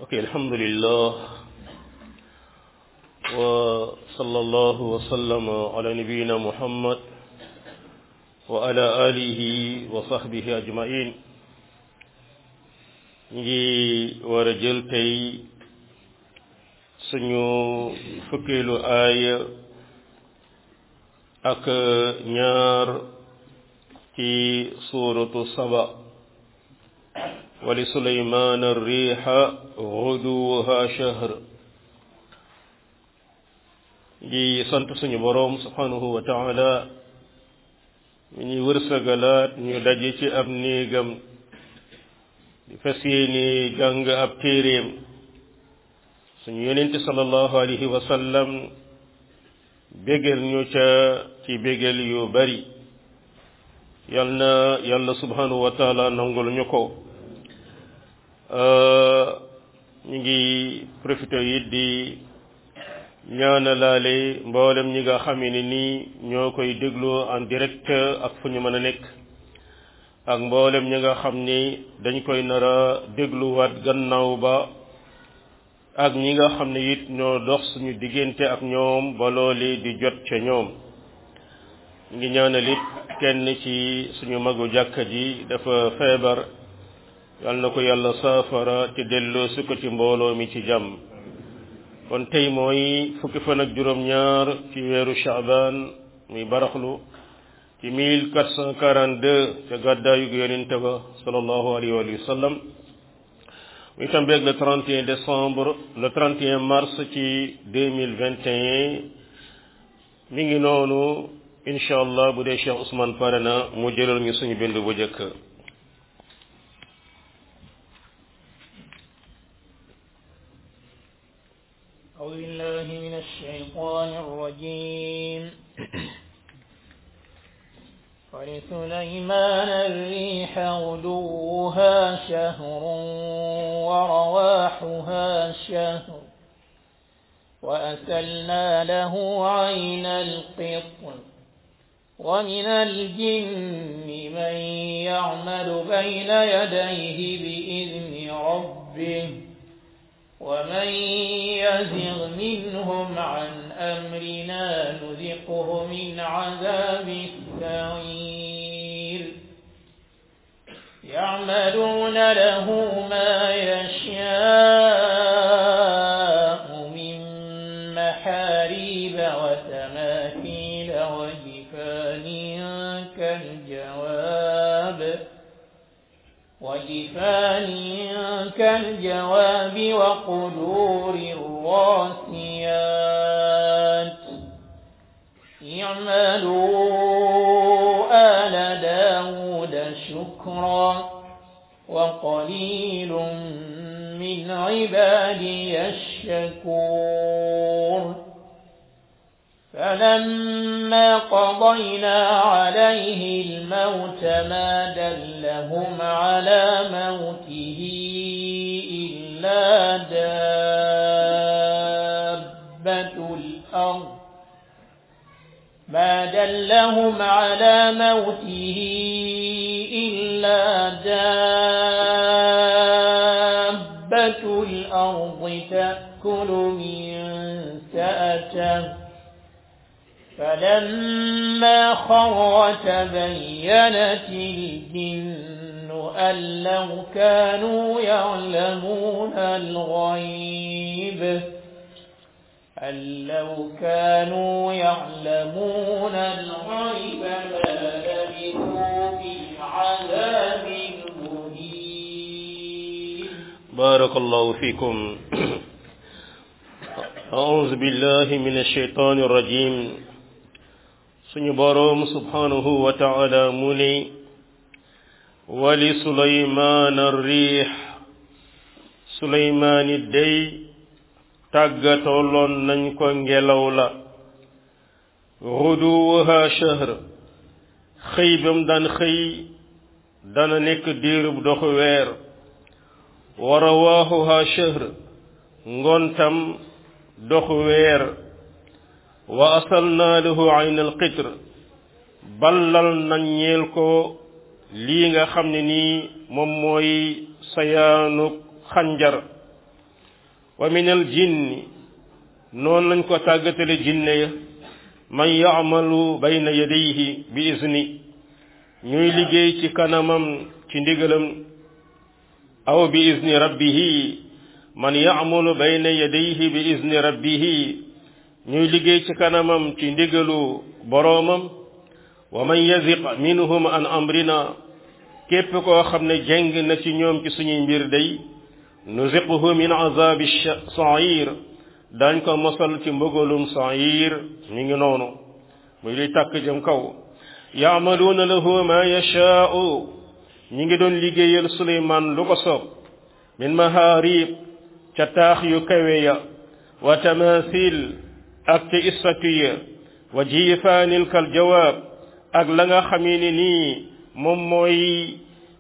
ok alhamdulillah wa sallallahu wa sallama ala nabiyina muhammad wa ala alihi wa sahbihi ajmain ñu ngi war a jël tey suñu fukkeelu aaya ak ñaar ci suuratu saba wali suleymaan riixa guduwuha shahr ngi sant suñu boroom subhanahu wa taala mi ñuy wërsëgalaat ñu daje ci ab néegam di fas yéene jàng ab téeréem suñu yonente sallallahu alayhi wa sallam bégal ñu ca ci bégal yu bari yal na yàlla subhanahu wa taala nangul ñu ko ñu ngi profité it di ñaanalaale mboolem ñi nga xam ne nii ñoo koy déglu en direct ak fu ñu mën a nekk ak mboolem ñi nga xam ni dañ koy nar a dégluwaat gannaaw ba ak ñi nga xam ne it ñoo dox suñu diggante ak ñoom ba loole di jot ca ñoom ngi ñaanal it kenn ci suñu magu jàkka ji dafa feebar yal na ko yàlla saafara te delloo su ko ci mbooloo mi ci jàmm kon tey mooy fukki fan ak juróom-ñaar ci weeru Shaaban muy baraxlu ci 1442 ca gàddaayu yonente ba sallallahu alayhi wa sallam muy tambeeg le 31 décembre le 31 mars ci 2021 mi ngi noonu incha allah bu dee Cheikh Ousmane pare na mu jëlal ñu suñu bind bu njëkk أعوذ بالله من الشيطان الرجيم ولسليمان الريح غدوها شهر ورواحها شهر وأسلنا له عين القطر ومن الجن من يعمل بين يديه بإذن ربه ومن يزغ منهم عن أمرنا نذقه من عذاب السعير يعملون له ما يشاء من محاريب وتماثيل وجفان كالجواب وجفان كالجواب وقدور الراسيات اعملوا آل داود شكرا وقليل من عبادي الشكور فلما قضينا عليه الموت ما دلهم على موته إلا دابة الأرض ما دلهم على موته إلا دابة الأرض تأكل من سأته فلما خر تبينت الجن أن لو كانوا يعلمون الغيب أن لو كانوا يعلمون الغيب ما لبثوا في العذاب المهين بارك الله فيكم أعوذ بالله من الشيطان الرجيم suñu boroom subhanahu wa taala mu ne wali suleymaan riix suleymaani day tàggatoloon nañ ko ngelaw la xuduwuha shahr xëy bam daan xëy dana nekk diirub doxu weer wa rawaaxuha shahr ngontam doxu weer wa asalnaa lahu ayn alqitr ballal nañ ñeel ko lii nga xam ne nii moom mooy sayaanu xanjar wa min al jinni noonu lañ ko tàggatale jinne ya man yaamalu bayna yadayhi bi izni ñuy liggéey ci kanamam ci ndigalam aw bi izni rabbihi man yaamalu bayna yadayhi bi izni rabbihi ñuy liggéey ci kanamam ci ndigalu boroomam wa man yaziq minhum an amrina képp koo xam ne jeng na ci ñoom ci suñuy mbir day nuziquhu min azabi sair dañ ko mosal ci mbëgalum sair mi ngi noonu muy luy tàkk jëm kaw yaamaluuna lahu ma yashaau ñi ngi doon liggéeyal suleymaan lu ko soob min maharib ca taax yu kawe ya wa tamasil ak ca statue wa jifaanil kal jawaab ak la nga xamee ni nii moom mooy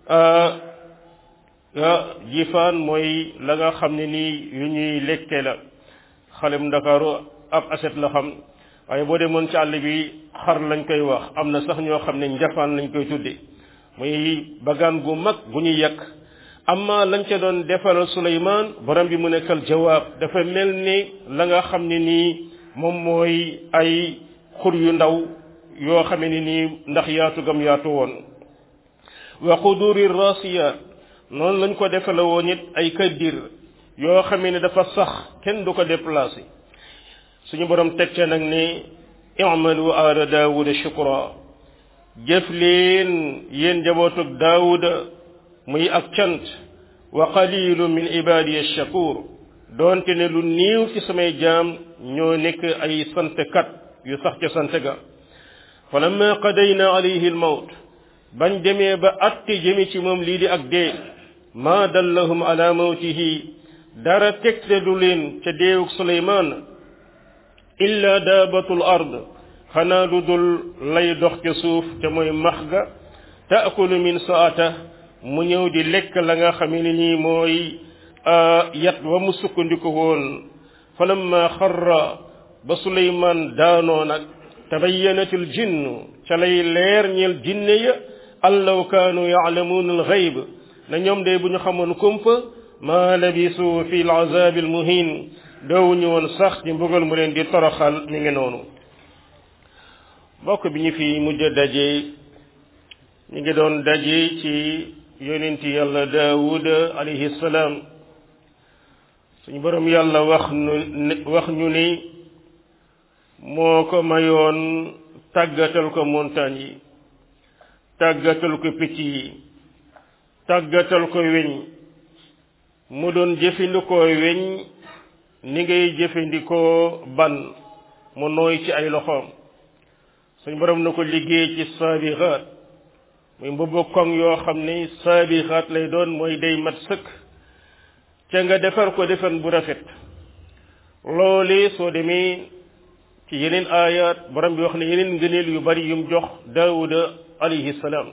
jifaan mooy la nga xam ne nii yu ñuy lekke la xalem ndakaaru ab aset la xam waaye boo demoon ci àll bi xar lañ koy wax am na sax ñoo xam ne njafaan lañ koy tudde muy bagaan gu mag gu ñuy yàq amma lañ ca doon defal Suleymaan borom bi mu nekkal jawaab dafa mel ni la nga xam ne nii moom mooy ay xur yu ndaw yoo xamee ne nii ndax yaatu gam yaatu woon wa quduri rasiya noonu lañ ko defale woon it ay kaddir yoo xamee ne dafa sax kenn du ko déplacé suñu borom teg ca nag ne i'malu ala daawuda shukra jëf leen yéen jabootug daawuda muy ak cant wa qalilu min ibadiya shakur doonte ne lu niiw ci samay jaam ñoo nekk ay santkat yu sax ca sant ga falamma qadayna alayhi almawt bañ demee ba atte jëmi ci moom lii di ak dee ma dallahum ala mawtihi dara tegte du leen ca deewug suleymaan illa daabatul ard xanaa lu dul lay dox ca suuf te mooy max ga taakulu min saata mu ñëw di lekk la nga xam ne nii mooy yat wa mu sukkandiku woon falamma xarra ba suleymaan daanoo nag tabayyanatil jinnu ca lay leer ñeel jinne ya allaw kaanu yaalamuuna alxayb na ñoom de bu ñu xamoon kumpa ma labisu fi alazab almuhin doowuñu woon sax ci mbugal mu leen di toroxal mi ngi noonu bokk bi ñu fi mujj daje ñu ngi doon daje ci yonenti yàlla daawud alayhi salaam suñu borom yàlla wax nu wax ñu ni moo ko mayoon tàggatal ko montagne yi tàggatal ko picc yi tàggatal ko weñ mu doon jëfandikoo weñ ni ngay jëfandikoo ban mu nooy ci ay loxoom suñ borom na ko liggéey ci saabixaat muy mbubb koŋ yoo xam ni saabixaat lay doon mooy day mat sëkk ca nga defar ko defan bu rafet loole soo demee ci yeneen aayaat borom bi wax ne yeneen ngëneel yu bari yum jox daawuda alayhi salaam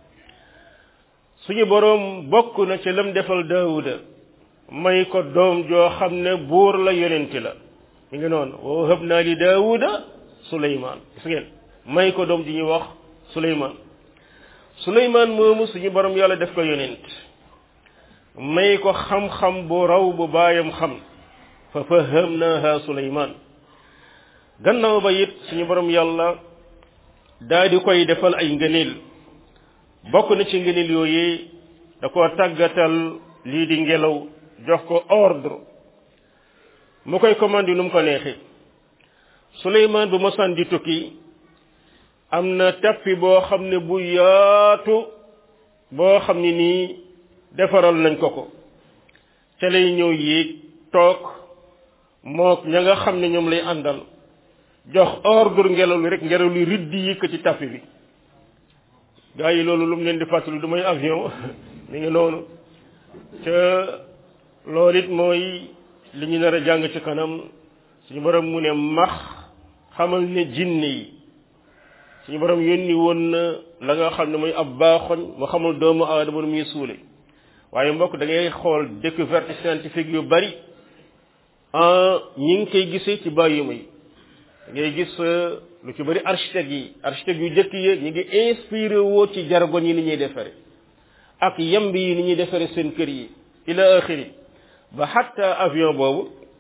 suñu borom bokk na ca lam defal daawuda may ko doom joo xam ne buur la yonenti la mi ngi noonu wa wahabna li daawuda suleymaan gis ngeen may ko doom ji ñuy wax suleymaan suleymaan moomu suñu borom yàlla def ko yonent may ko xam-xam bu raw bu baayam xam fa fahamnaha suleymaan gannaaw ba it suñu borom yàlla daa di koy defal ay ngëneel bokk na ci ngëneel yooyu da koo tàggatal lii di ngelaw jox ko ordre mu koy commande nu mu ko neexee Suleymaan bu mosaan di tukki am na tappi boo xam ne bu yaatu boo xam ne nii defaral nañ ko ko ca lay ñëw yéeg toog mook ña nga xam ne ñoom lay àndal jox ordre ngelaw li rek ngelaw li riddi yi ko ci tappi bi gaa yi loolu lu mu leen di fàttali du may avion mi ngi noonu ca loolu it mooy li ñu nar a jàng ci kanam suñu borom mu ne max xamal ne jinne yi suñu borom yónni woon na la nga xam ne mooy ab baaxoñ mu xamal doomu aadama nu muy suule waaye mbokk da ngay xool découverte scientifique yu bari ñi ngi koy gisee ci bàyyuma yi da ngay gis lu ci bari architecte yi architecte yu jëkk yi ñi ngi inspiré woo ci jargoñ yi ni ñuy defare ak yemb yi ni ñuy defare seen kër yi ila axiri ba xatta avion boobu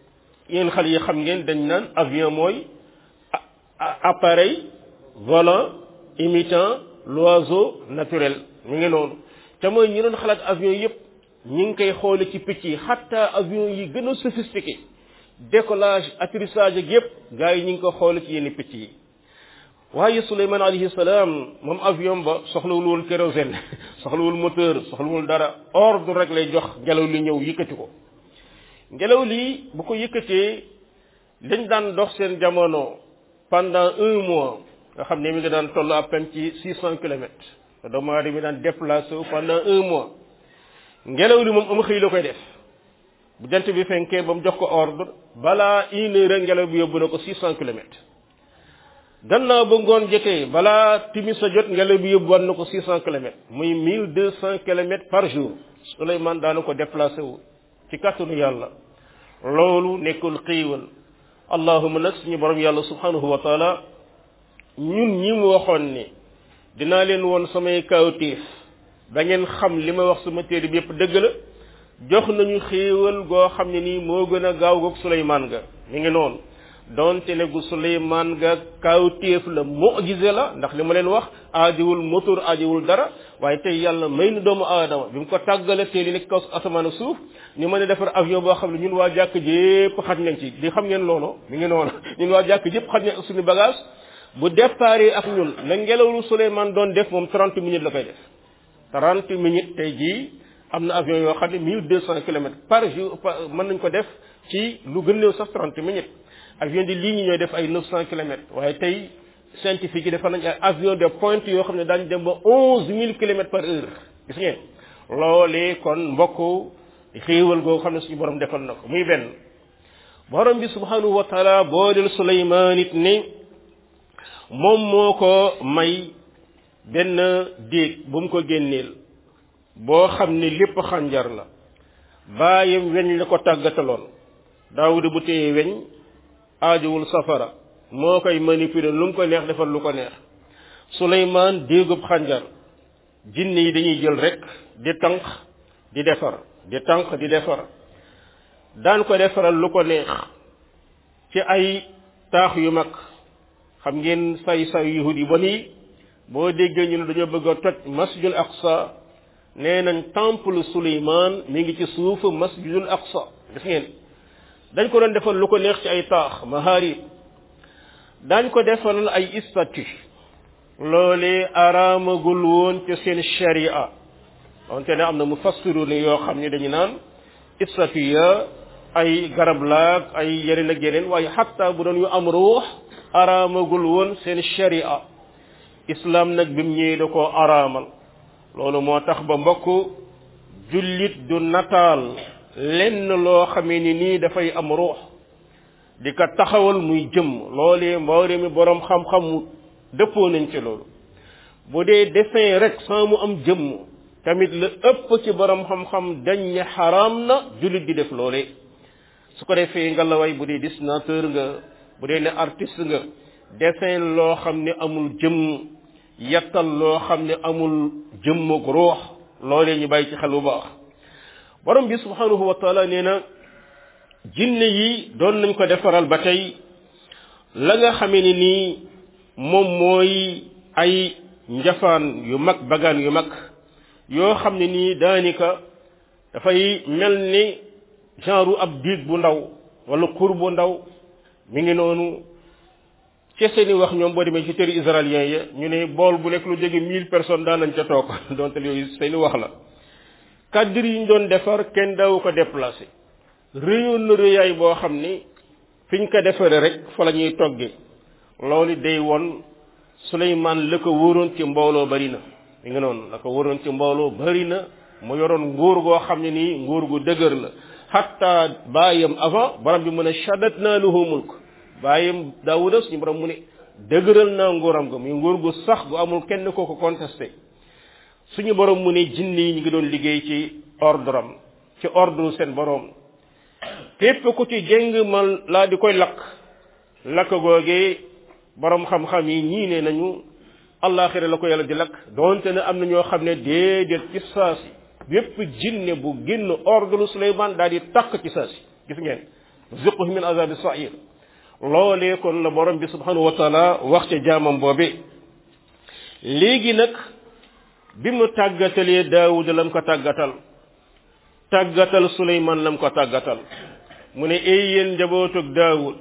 yéen xale yi xam ngeen dañ naan avion mooy appareil volant imitant l'oiseau naturel ñu ngi noonu te mooy ñi doon xalaat avion yépp ñi ngi koy xoole ci picc yi xatta avion yi gën a sophistiqué décollage atterrissage ak yépp gars yi ñi ngi ko xoole ci yenn picc yi waaye Suleymaan alayhi salaam moom avion ba soxlawul woon kérosène soxlawul moteur soxlawul dara ordre rek lay jox ngelaw li ñëw yëkkati ko ngelaw li bu ko yëkkatee dañ daan dox seen jamono pendant un mois nga xam ne mi nga daan toll à peine ci six cent kilomètres te doomu aadama mi daan déplacé wu pendant un mois ngelaw li moom am xëy la koy def bu jant bi fenkee ba mu jox ko ordre balaa une heure ngelaw bi yóbbu na ko six cent kilomètres gannaaw ba ngoon jotee balaa timis sa jot ngelaw bi yóbbu war na ko six cent kilomètres muy mille deux cent kilomètres par jour Souleymane daana ko déplacé wu ci kàttanu yàlla loolu nekkul xiiwal allahuma nag suñu borom yàlla subhanahu wa taala ñun ñi mu waxoon ni dinaa leen woon samay kawtéef da ngeen xam li ma wax sama téere bi yépp dëgg la jox nañu xéewal goo xam ne nii moo gën a gaaw goog Suleymaan ga mi ngi noonu donte ne gu Suleymaan ga kawtéef la mu'jize la ndax li ma leen wax aajowul moteur aajowul dara waaye tey yàlla may nu doomu aadama bi mu ko tàggale teel yi nekk kaw asamaan ak suuf ñu mën a defar avion boo xam ne ñun waa jàkk jépp xaj nañ ci di xam ngeen loolu mi ngi noonu ñun waa jàkk jépp xaj nañ ak suñu bagage bu départ ak ñun la ngelawlu Souleymane doon def moom 30 minutes la koy def 30 minutes tey jii am na avion yoo xam ne 1200 kilomètres par jour mën nañ ko def ci lu gën néew sax 30 minutes avion di ligne ñooy def ay 900 kilomètres waaye tey scientifique yi defar nañ ay avion de pointe yoo xam ne daañu dem ba 11000 kilomètres par heure gis ngeen loolee kon mbokk xéewal goo xam ne suñu borom defal na ko muy benn borom bi subhanahu wa taala booleel Souleymane it ni moom moo ko may benn déeg bu mu ko génneel boo xam ne lépp xànjar la baayam weñ la ko tàggataloon daawuda bu téye weñ aajowul safara moo koy manipuler lu mu ko neex defal lu ko neex Souleymane déegub xànjar jinne yi dañuy jël rek di tànq di defar di tànq di defar daan ko defaral lu ko neex ci ay taax yu mag xam ngeen say say yahud yi ba nii boo déggee ñu ne dañoo bëgg a toj masjidul aqsa nee nañ temple Souleymane mi ngi ci suufu masjidul aqsa gis ngeen dañ ko doon defal lu ko neex ci ay taax maharib dañ ko defal ay statue loolee araamagul woon ci seen sharia wante ne am na mu fassiru ne yoo xam ne dañu naan statue ya ay garab laag ay yeneen ak yeneen waaye xatta bu doon yu am ruux araamagul woon seen sharia islam nag bi mu ñëwee da koo araamal loolu moo tax ba mbokk jullit du nataal lenn loo xamee ni nii dafay am ruux di ko taxawal muy jëmm loolee mboole mi boroom xam-xam dëppoo nañ ci loolu bu dee dessin rek sans mu am jëmm tamit la ëpp ci boroom xam-xam dañ ne xaraam na jullit di def loolee su ko defee ngalaway bu dee dessinateur nga bu dee ne artiste nga dessin loo xam ne amul jëmm yettal loo xam ne amul jëmmug ruux loolee ñu bàyyi ci xel bu baax borom bi subhanahu wa taala nee na jinne yi doon nañ ko defaral ba tey la nga xamee ni nii moom mooy ay njafaan yu mag bagaan yu mag yoo xam ne nii daanika dafay mel ni genre ab diig bu ndaw wala kur bu ndaw mi ngi noonu ci seeni wax ñoom boo demee ci téri israélien ya ñu ne bool bu nekk lu jege mille personnes daan nañ ca toog donte yooyu seeni wax la kaddir yi ñu doon defar kenn daawu ko déplacé réyoon na réyaay boo xam ni fiñ ko defaree rek fa la ñuy toggee loolu day won Souleymane la ko wóoroon ci mbooloo bari na mi ngi noonu la ko wóoroon ci mbooloo bari na mu yoroon nguur goo xam ne nii nguur gu dëgër la hatta baayam avant borom bi mu ne shaddat naa lahu mulk baayam daawuda suñu borom mu ne dëgëral naa nguuram ga muy nguur gu sax gu amul kenn koo ko contesté suñu borom mu ne jinne yi ñu ngi doon liggéey ci ordre am ci ordre seen borom képp ku ci jéng ma laa di koy lakk lakk googee borom xam-xam yi ñii ne nañu allaaxira la ko yàlla di lakk donte ne am na ñoo xam ne déedéet ci saasi bépp jinne bu génn ordre Suleymaan daal di takk ci saasi gis ngeen ziquhu min azabi sair loolee kon la borom bi subhanahu wa taala wax ca jaamam boobe léegi nag bi mu tàggatalee daawud lam ko tàggatal tàggatal suleyman lam ko tàggatal mu ne ay yéen njabootug daawud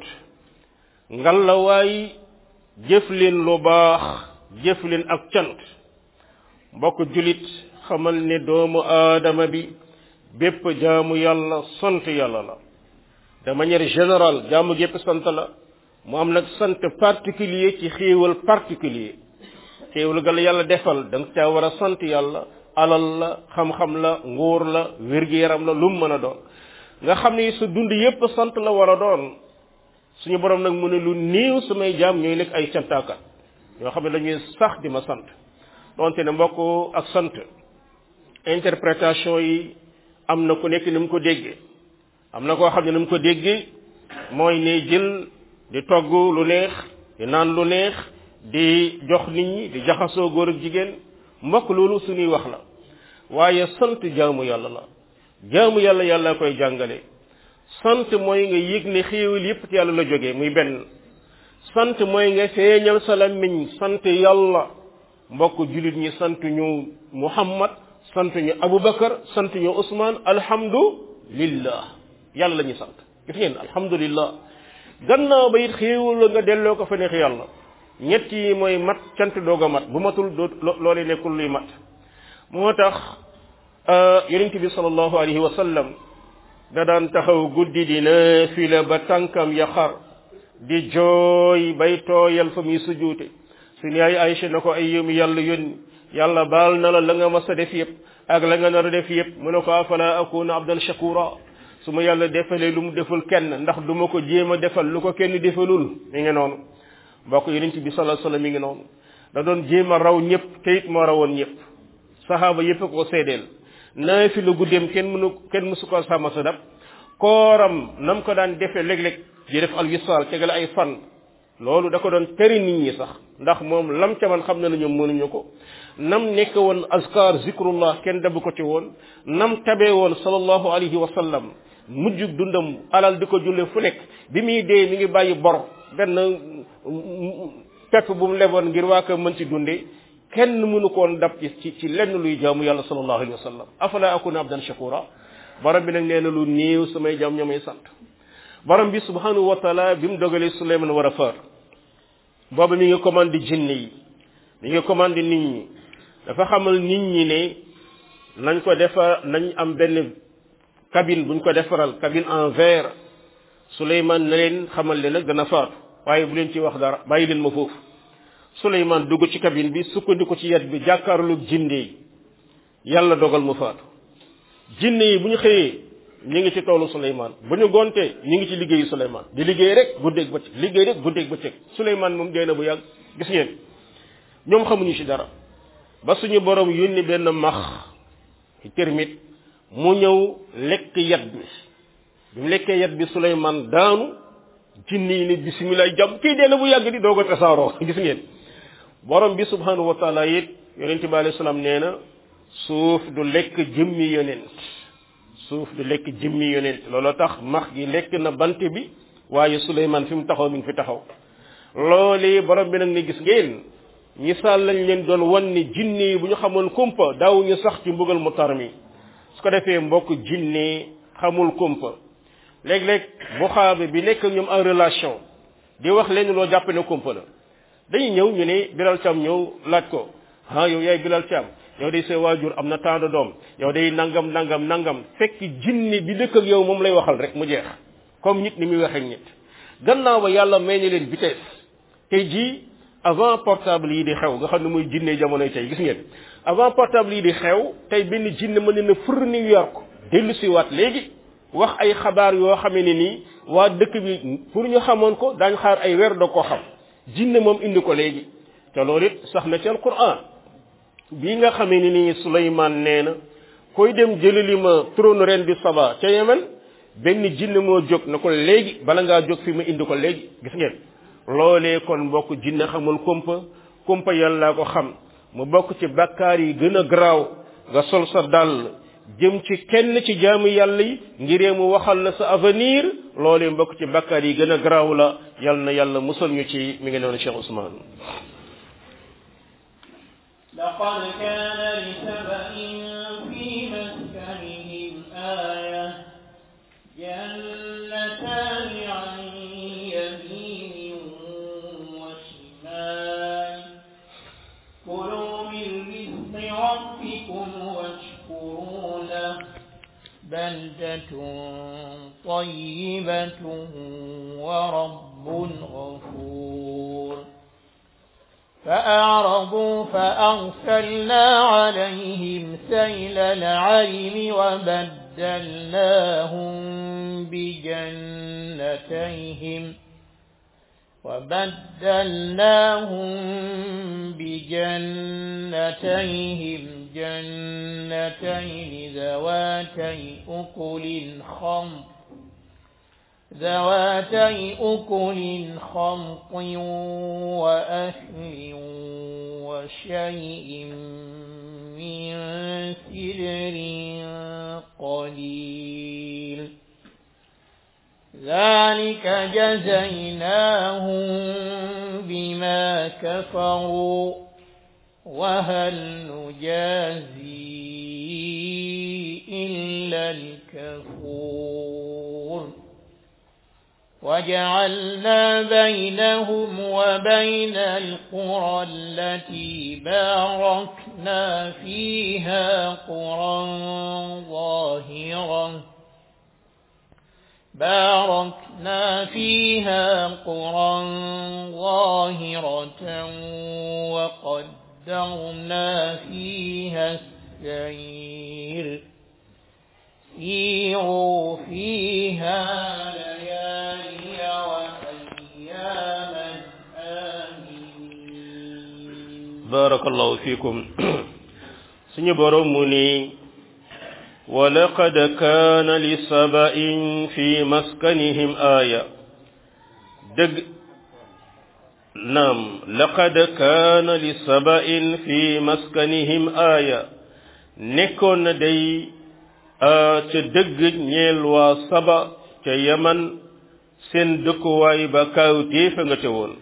ngallawaay jëf leen lu baax jëf leen ak cant mbokk julit xamal ne doomu aadama bi bépp jaamu yàlla sant yàlla la de manière générale jaamu gépp sant la mu am nag sant particulier ci xéewal particulier xéewal ga la yàlla defal da nga caa war a sant yàlla alal la xam-xam la nguur la wér-gi-yaram la lu mu mën a doon nga xam ne sa dund yépp sant la war a doon suñu borom nag mu ne lu néew samay jaam ñooy nekk ay cantaakat yoo xam ne dañuy sax di ma sant donte ne mbokk ak sant interprétation yi am na ku nekk ni mu ko déggee am na koo xam ne ni mu ko déggee mooy ne jël di togg lu neex di naan lu neex di jox nit ñi di jaxasoo góor ak jigéen mbokk loolu suñuy wax la waaye sant jaamu yàlla la jaamu yàlla yàlla koy jàngale sant mooy nga yëg ne xéewal yépp ci yàlla la jógee muy benn sant mooy nga feeñal sa làmmiñ sant yàlla mbokk jullit ñi sant ñu muhammad sant ñu abubakar sant ñu usman alhamdulillah yàlla la ñuy sant gis ngeen alhamdulillah gannaaw ba it xéewal la nga delloo ko fa neex yàlla ñett yi mooy mat cant doog a mat bu matul doo loolee nekkul luy mat moo tax yonent bi sallallahu alayhi wa sallam da daan taxaw guddi di naafila ba tànkam ya xar di jooy bay tooyal fa muy sujuute suñu yaay Aïcha na ko ay yëmu yàlla yónni yàlla baal na la la nga mas a def yëpp ak la nga nar a def yëpp mu ne ko afala akuna abdan shakura su ma yàlla defalee lu mu deful kenn ndax du ma ko jéem a defal lu ko kenn defalul mi ngi noonu mbokk yonent bi sallallahu alayhi wasallam mi ngi noonu da doon jéem a raw ñëpp te it moo rawoon ñëpp saxaaba yëpp ko seedeel naa fi lu guddeem kenn mënu kenn mësu ko sàmm sa dab kooram nam ko daan defee léeg-léeg di def alwisaal tegale ay fan loolu da ko doon tere nit ñi sax ndax moom lam ca man xam na ne ñoom mënuñu ko nam nekk woon azkar zikrullah kenn dabu ko ci woon nam tabee woon sallallahu alayhi wa sallam mujjug dundam alal di ko julle fu nekk bi muy dee mi ngi bàyyi bor benn pepp bu mu leboon ngir waa ko mën ci dunde kenn mënu koon dab ci ci lenn luy jaamu yàlla sallallahu alayhi wa sallam afala akuna abdan shakura borom bi nag nee na lu néew samay jaam ñoomay sant borom bi subhanahu wa taala bi mu dogalee suleyman war a faar boobu mi ngi commandé jinne yi mi ngi commandé nit ñi dafa xamal nit ñi ne nañ ko defar nañ am benn cabine buñ ko defaral cabine en verre suleyman na leen xamal leen nag dana faatu waaye bu leen ci wax dara bàyyi leen ma foofu suleyman dugg ci cabine bi sukkandiku ci yet bi jàkkaarlu jinne yi yàlla dogal mu faatu jinne yi bu ñu xëyee ñu ngi ci toolu suleyman bu ñu gontee ñu ngi ci liggéeyu suleyman di liggéey rek guddeeg bëccëg liggéey rek guddeeg bëccëg suleyman moom dee na bu yàgg gis ngeen ñoom xamuñu ci dara ba suñu borom yónni benn max termite mu ñëw lekk yat bi bi mu lekkee yat bi suleyman daanu jinne yi ne bisimilah jàmm kii dee na bu yàgg di doog a tasaaroo gis ngeen borom bi subhanahu wa taala it yonente bi alayhi salaam nee na suuf du lekk jëmmi yonent suuf du lekk jëmmi yonent loolu tax max gi lekk na bant bi waaye suleyman fi mu taxaw mi ngi fi taxaw loolu borom bi nag ne gis ngeen misaal lañ leen doon wan ni jinne yi bu ñu xamoon kumpa daawuñu sax ci mbugal mu tar mi su ko defee mbokk jinne xamul kumpa léeg-léeg bu xaabe bi nekk ñoom en relation di wax leen loo jàpp ne kumpa la dañuy ñëw ñu ne Bilal Thiam ñëw laaj ko ah yow yaay Bilal Thiam yow day sa waajur am na temps de doom yow day nangam nangam nangam fekk jinne bi dëkk ak yow moom lay waxal rek mu jeex comme nit ni muy waxee nit gannaaw ba yàlla may na leen vitesse tey jii avant portable yi di xew nga xam ne muy jinne jamonoy tey gis ngeen avant portable yi di xew tey benn jinne mën na fër New York dellu si waat léegi wax ay xabaar yoo xamee ne nii waa dëkk bi pour ñu xamoon ko daañ xaar ay weer doo ko xam jinne moom indi ko léegi te loolu it sax na ci alquran bii nga xamee ne nii Suleymaan nee na koy dem jëlali ma trône ren di Saba ca Yemen benn jinne moo jóg na ko léegi bala ngaa jóg fi ma indi ko léegi gis ngeen loolee kon mbokk jinne xamul kumpa kumpa yàlla ko xam mu bokk ci bakkaar yi gën a garaaw nga sol sa dàll jëm ci kenn ci jaamu yàlla yi ngiree mu waxal la sa avenir loolee mbokk ci bakkaar yi gën a garaaw la yal na yàlla musal ñu ci mi ngi noonu Cheikh Ousmane لقد كان لسبأ في مسكنهم آية جنتان عن يمين وشمال كلوا من رزق ربكم واشكروا له بلدة طيبة ورب غفور فأعرضوا فأرسلنا عليهم سيل العرم وبدلناهم بجنتيهم وبدلناهم بجنتيهم جنتين ذواتي أكل خمط ذواتي أكل خمط وأثل وشيء من سدر قليل ذلك جزيناهم بما كفروا وهل نجازي إلا الكفور وجعلنا بينهم وبين القرى التي باركنا فيها قرى ظاهرة باركنا فيها قرى ظاهرة وقدرنا فيها السير سيروا فيها ليالي وأياما آمنين بارك الله فيكم سني برمني ولقد كان لسبأ في مسكنهم آية دق نعم لقد كان لسبأ في مسكنهم آية نكون دي ca dëgg ñeel waa saba ca yaman seen dëkkuwaay ba kaaw téefa nga te woon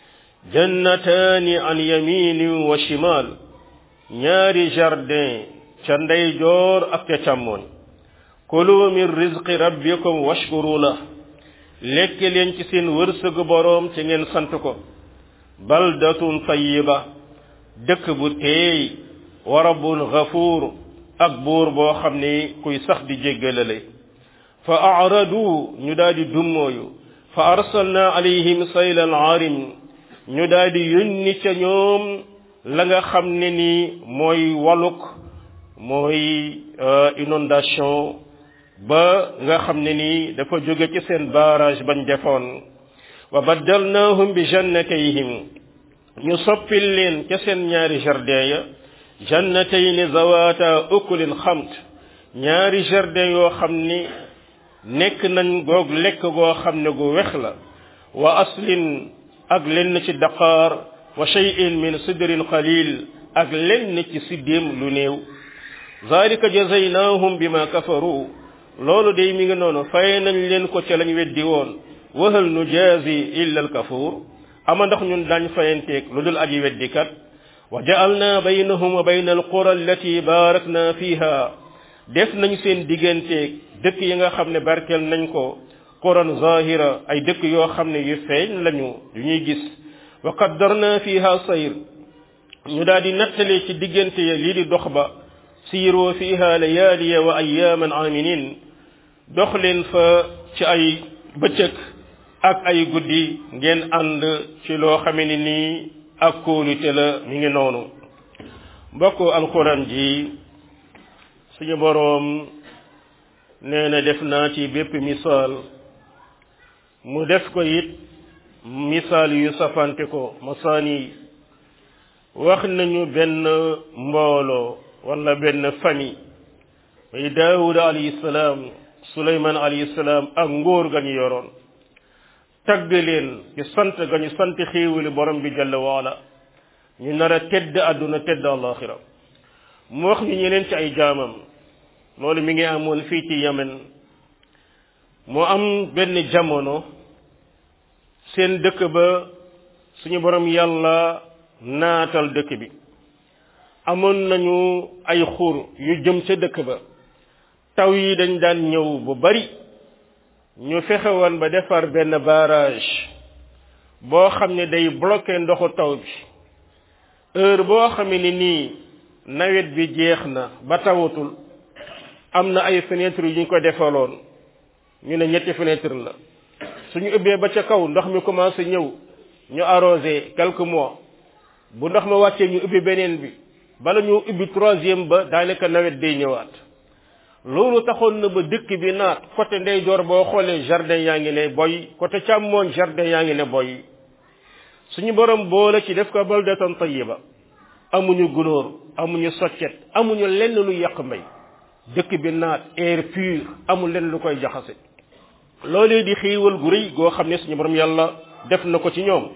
jannataani an yaminin wa shimal ñaari jardin ca ndeyjoor ak ca càmmoñ kulu min rizqi rabbikum washkuru la lekk leen ci seen wërsëgu boroom ci ngeen sant ko baldatun tayyiba dëkk bu teey wa rabbun ghafuur ak buur boo xam ni kuy sax di jéggalale fa aradu ñu daal di dummooyu fa arsalna alayhim saylan aarim ñu daal di yónni ca ñoom la nga xam ne ni mooy waluk mooy inondation ba nga xam ne ni dafa jóge ci seen barrage bañ defoon wa baddalnahum bi jannatayhim ñu soppil leen ca seen ñaari jardin ya jannatayni zawata ukulin xamt ñaari jardin yoo xam ni nekk nañ goog lekk goo xam ne gu wex la wa aslin ak lenn ci daqaar wa shay'in min sidrin qalil ak lenn ci siddéem lu néew zalika jazaynahum bima kafaru loolu day mi ngi noonu fay nañ leen ko ca lañ weddi woon wahal nu jaazi illa al kafur ama ndax ñun daañ fayanteeg lu dul aji weddikat wa ja'alna baynahum wa bayna alqura allati barakna fiha def nañ seen digganteeg dëkk yi nga xam ne barkeel nañ ko quran zahira ay dëkk yoo xam ne yu feeñ lañu yu ñuy gis wa qaddarna fiha sayr ñu daal di nattale ci diggante ya lii di dox ba siiroo fiha layaaliya wa ayaaman aminin dox leen fa ci ay bëccëg ak ay guddi ngeen ànd ci loo xame ni nii ak kóolute la mi ngi noonu mbokk alquran ji suñu boroom nee na def naa ci bépp misaal mu def ko it misaal yu safante ko masaani wax nañu benn mbooloo wala benn famille muy daawuda alayhi salaam suleyman alayhi salaam ak ngóor ga ñu yoroon tagg leen ci sant ga ñu sant xéewali borom bi jalla waala ñu nar a tedd àdduna tedd alaxira mu wax ñu ñeneen ci ay jaamam loolu mi ngi amoon fii ci Yemen moo am benn jamono seen dëkk ba suñu borom yàlla naatal dëkk bi amoon nañu ay xur yu jëm ca dëkk ba taw yi dañ daan ñëw bu bari ñu fexe woon ba defar benn barrage boo xam ne day bloqué ndoxu taw bi heure boo xamee ni nii nawet bi jeex na ba tawatul am na ay fenêtre yu ñu ko defaloon ñu ne ñetti fenêtre la suñu ubbee ba ca kaw ndox mi commencé ñëw ñu arrosé quelques mois bu ndox ma wàccee ñu ubbi beneen bi bala ñu ubbi troisième ba daanaka nawet day ñëwaat loolu taxoon na ba dëkk bi naat côté ndeyjoor boo xoolee jardin yaa ngi ne boy côté càmmooñ jardin yaa ngi ne boy suñu borom boole ci def ko baldatan tayyiba amuñu gunóor amuñu soccet amuñu lenn lu yàq mbay dëkk bi naat air pur amul lenn lu koy jaxase loolee di xiiwal gu rëy goo xam ne suñu borom yàlla def na ko ci ñoom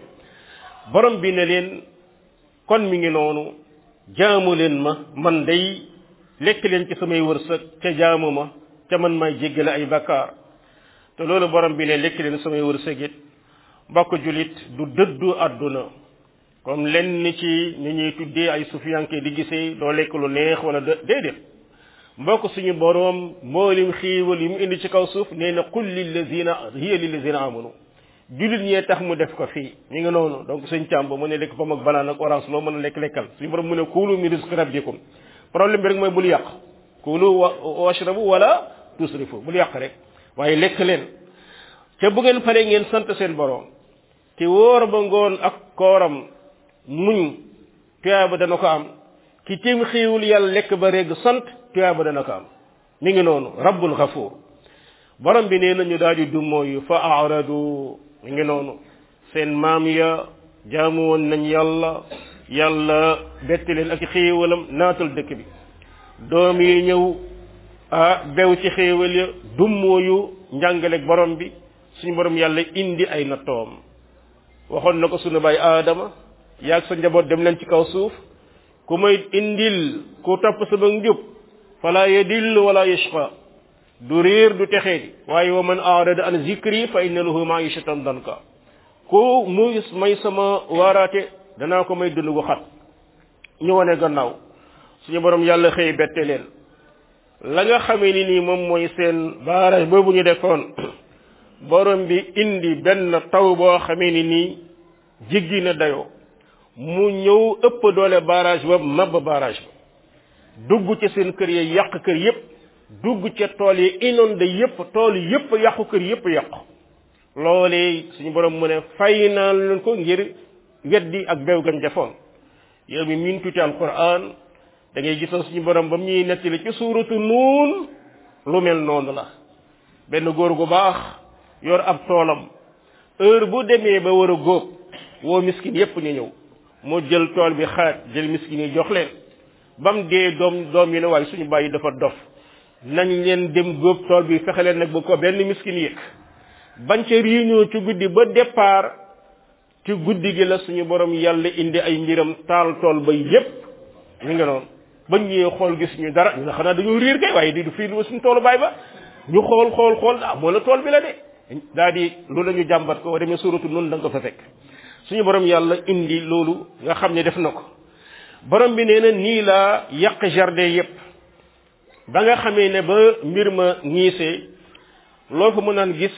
borom bi ne leen kon mi ngi noonu jaamu leen ma man day lekk leen ci samay wërsëg ca jaamu ma ca man may jéggale ay bakkaar te loolu borom bi ne lekk leen samay wërsëg it mbokk julit du dëddu àdduna comme lenn ci ni ñuy tuddee ay sufiyanke di gisee doo lekk lu neex wala déedéet mbokk suñu boroom mboolim xiiwal yi mu indi ci kaw suuf nee na qul lillazina hiya lillazina amanu julit ñee tax mu def ko fii ñu ngi noonu donc suñ càmb mu ne lekk pom ak banaan ak orange loo mën a lekk lekkal suñu borom mu ne kulu min rizqi rabbikum problème bi rek mooy bul yàq kulu wa washrabu wala tusrifu bul yàq rek waaye lekk leen te bu ngeen paree ngeen sant seen boroom te wóor ba ngoon ak kooram muñ tuyaaba dana ko am ki tim xiiwul yàlla lekk ba reg sant tuyaaba dana ko am mi ngi noonu rabbul xafuur borom bi nee nañu daal di dummooyu fa aradu mi ngi noonu seen maam ya jaamu woon nañ yàlla yàlla betti leen ak xéewalam naatal dëkk bi doom yi ñëw ah bew ci xéewal ya dummooyu njàngaleeg borom bi suñu borom yàlla indi ay nattoom waxoon na ko sunu baay aadama yaag sa njaboot dem leen ci kaw suuf ku may indil ku topp sama njub fala yadillu wala yashqa du réer du texee di waaye wa man arada an zikri fa inna lahu maishatan danka ku mu may sama waaraate danaa ko may dund gu xat ñu wane gannaaw suñu borom yàlla xëy bette leen la nga xamee ni nii moom mooy seen baarage boobu ñu defoon borom bi indi benn taw boo xamee ni nii jiggi na dayoo mu ñëw ëpp doole barrage ba mabb barrage ba dugg ci seen kër yi yàq kër yépp dugg ca tool yi inondé yépp tool yépp yàqu kër yépp yàqu loolee suñu borom mu ne fay naa leen ko ngir weddi ak bew gan jafoon yow mi miin tuuti alquran da ngay gisoon suñu borom ba mu ñuy nettali ci suuratu nuun lu mel noonu la benn góor gu baax yor ab toolam heure bu demee ba war a góob woo miskin yépp ñu ñëw mu jël tool bi xaaj jël miskin yi jox leen ba mu dee doom doom yi ne waaye suñu bàyyi dafa dof nañ leen dem góob tool bi fexe leen nag ba ko benn miskin yëg bañ ca réunion ci guddi ba départ ci guddi gi la suñu borom yàlla indi ay mbiram taal tool ba yépp ñu ngi noonu bañ ñëwee xool gis ñu dara ñu ne xanaa dañoo riir kay waaye di du fii du suñu toolu baay ba ñu xool xool xool ah moo la tool bi la de daa di loolu la ñu jàmbat ko demee suratu noonu da nga ko fa fekk suñu borom yàlla indi loolu nga xam ne def na ko borom bi nee na nii laa yàq jardin yépp ba nga xamee ne ba mbir ma ñiisee loo fa mën naan gis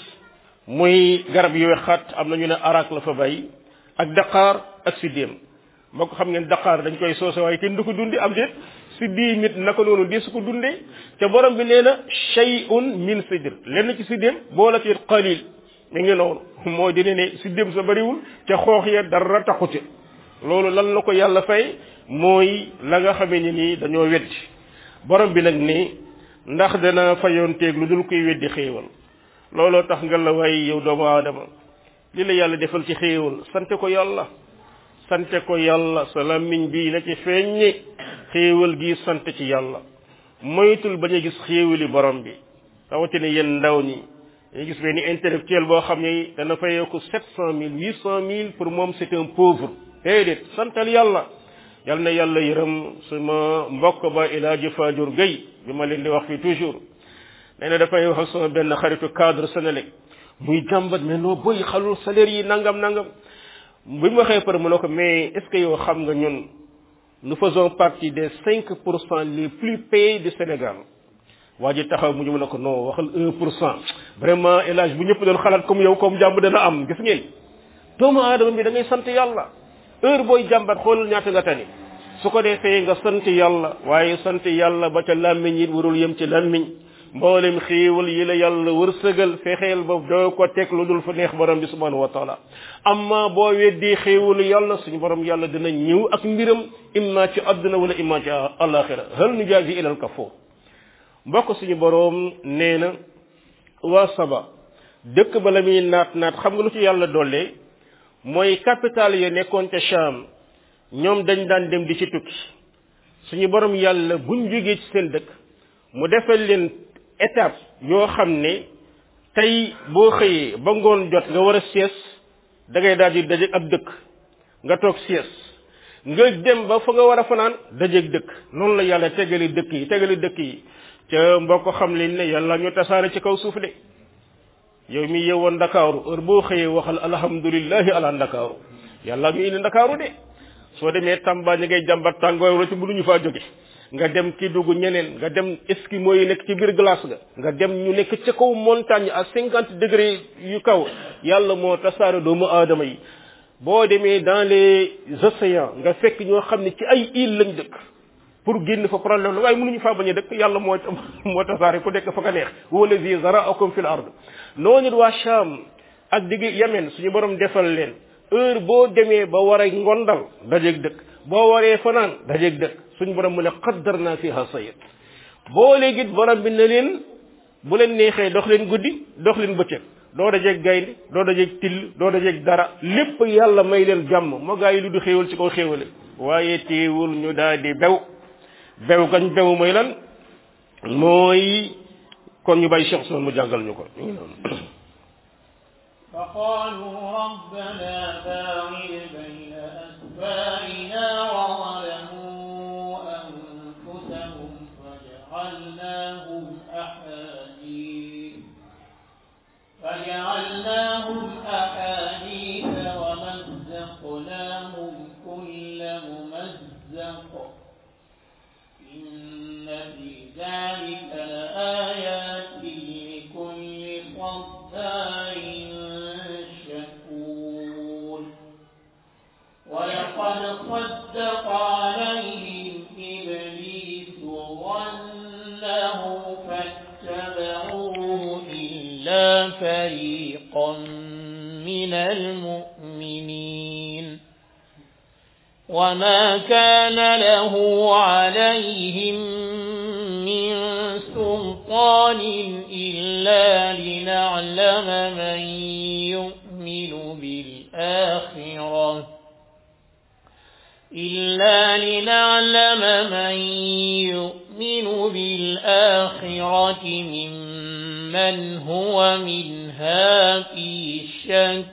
muy garab yu xat am na ñu ne arak la fa bay ak daqaar ak siddéem moo ko xam ngeen daqaar dañ koy soose waaye kenn du ko dundi am déet siddi mit naka noonu di su ko dundee te borom bi nee na shay'un min sidr lenn ci siddéem boo la ci qalil mi ngi noonu moo dina ne siddéem sa bariwul te xoox ya dara taxute loolu lan la ko yàlla fay mooy la nga xamee ni nii dañoo weddi borom bi nag ni ndax dana fayoon teeg lu dul koy weddi xéewal looloo tax nga la way yow doomu aadama li la yàlla defal ci xéewal sante ko yàlla sante ko yàlla sa làmmiñ bii na ci feeññi xéewal gi sant ci yàlla moytul bañ a gis xéewali borom bi rawatina yéen ndaw ñi dañu gis benn intellectuel boo xam ne dana fayeeku sept cent mille huit cent mille pour moom c'est un pauvre déedéet santal yàlla yal na yàlla yërëm suma mbokk ba El Hadji Fadior Gueye bi ma leen di wax fii toujours nee na dafay wax ak sama benn xaritu cadre Sénélec muy jàmbat mais noo boy xalul salaire yi nangam nangam bi mu waxee pare mu ne ko mais est ce que yow xam nga ñun nous faisons partie des cinq pour cent les plus payés du Sénégal waa ji taxaw mu ñu ne ko non waxal un pour cent vraiment élage bu ñëpp doon xalaat comme yow comme jàmm dana am gis ngeen doomu aadama bi da ngay sant yàlla heure booy jàmbat xoolal ñaata nga tani su ko defee nga sant yàlla waaye sant yàlla ba ca làmmiñ it warul yem ci làmmiñ mboolem xéewal yi la yàlla wërsëgal fexeel ba doo ko teg lu dul fa neex borom bi subhanahu wa taala amma boo weddee xéewalu yàlla suñu borom yàlla dina ñëw ak mbiram imma ci àdduna wala imma ci alaxira hal nujaazi ilal kafur mbokk suñu borom nee na waa saba dëkk ba la muy naat naat xam nga lu ci yàlla dollee mooy capital ya nekkoon ca Cham ñoom dañ daan dem di ci tukki suñu borom yàlla buñ jógee ci seen dëkk mu defal leen étape yoo xam ne tey boo xëyee ba ngoon jot nga war a sies da ngay daal di daje ab dëkk nga toog sies nga dem ba fa nga war a fanaan dajeeg dëkk noonu la yàlla tegali dëkk yi tegali dëkk yi ca mbokk xam leen ne yàlla ñu tasaare ci kaw suuf de yow mi yeewoon ndakaaru heure boo xëyee waxal alhamdulillahi ala ndakaaru yàlla ñu indi ndakaaru de soo demee Tamba ñi ngay jàmbat tàngooy wala ci mënuñu faa jóge nga dem ki dugg ñeneen nga dem eskimo yi nekk ci biir glace ga nga dem ñu nekk ca kaw montagne à cinquante degré yu kaw yàlla moo tasaare doomu aadama yi boo demee dans les océans nga fekk ñoo xam ne ci ay île lañ dëkk pour génn fa problème la waaye mënuñu faa bañ a dëkk yàlla moo moo tasaare ku nekk fa ka neex wala zi zaraakum fil ard noonu it waa Cham ak digg Yemen suñu borom defal leen heure boo demee ba war a ngondal dajeeg dëkk boo waree fanaan dajeeg dëkk suñu borom mu ne qaddar naa fiha sayid boo léegi borom bi ne leen bu leen neexee dox leen guddi dox leen bëccëg doo dajeeg gaynde doo dajeeg till doo dajeeg dara lépp yàlla may leen jàmm moo gaa yi lu du xéewal ci kaw xéewale waaye teewul ñu daal di bew bew gañ bew mooy lan mooy kon ñu bàyyi Cheikh Ousmane mu jàngal ñu ko ñu ngi noonu فقالوا ربنا باعد بين أسفارنا وظلموا أنفسهم فجعلناهم أحاديث فجعلناهم أحاديث ومزقناهم كل ممزق إن في ذلك لآيات لكل صبار شكور ولقد صدق عليهم إبليس ظنه فاتبعوه إلا فريقا من المؤمنين وما كان له عليهم من سلطان إلا لنعلم من يؤمن بالآخرة إلا لنعلم من يؤمن بالآخرة ممن هو منها في شك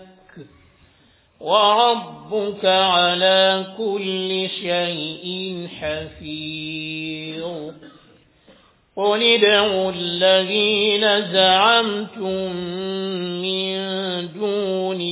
وربك على كل شيء حفيظ قل ادعوا الذين زعمتم من دون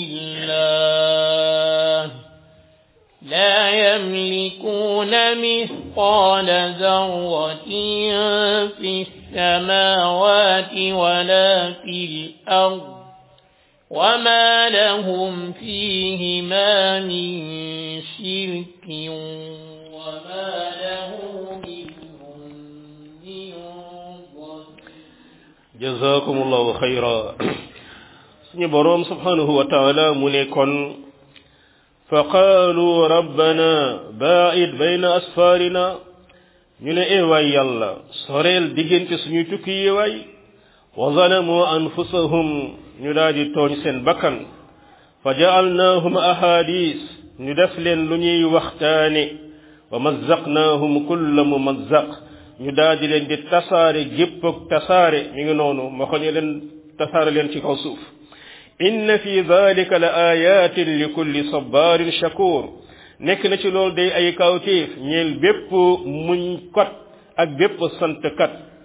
الله لا يملكون مثقال ذرة في السماوات ولا في الأرض وما لهم فيهما من شرك وما له منهم من ظهير jazakumullahu xayra suñu boroom subhanahu wa taala mu ne kon fa qaalu rabbana baa'id bayna asfaarina ñu ne ee waay yàlla soreel diggante suñuy tukki yi waay wa zalamu anfusahum ñu daal di tooñ seen bakkan fa ja'alnaahum ahadis ñu def leen lu ñuy waxtaane wa mazzaqnaahum kulla mumazzaq ñu daal di leen di tasaare gépp ak tasaare mi ngi noonu ma xoñe leen tasaare leen ci kaw suuf inna fi dalika la ayatin li kulli sabarin shakur nekk na ci loolu day ay kawtéef ñeel bépp muñ kat ak bépp sant kat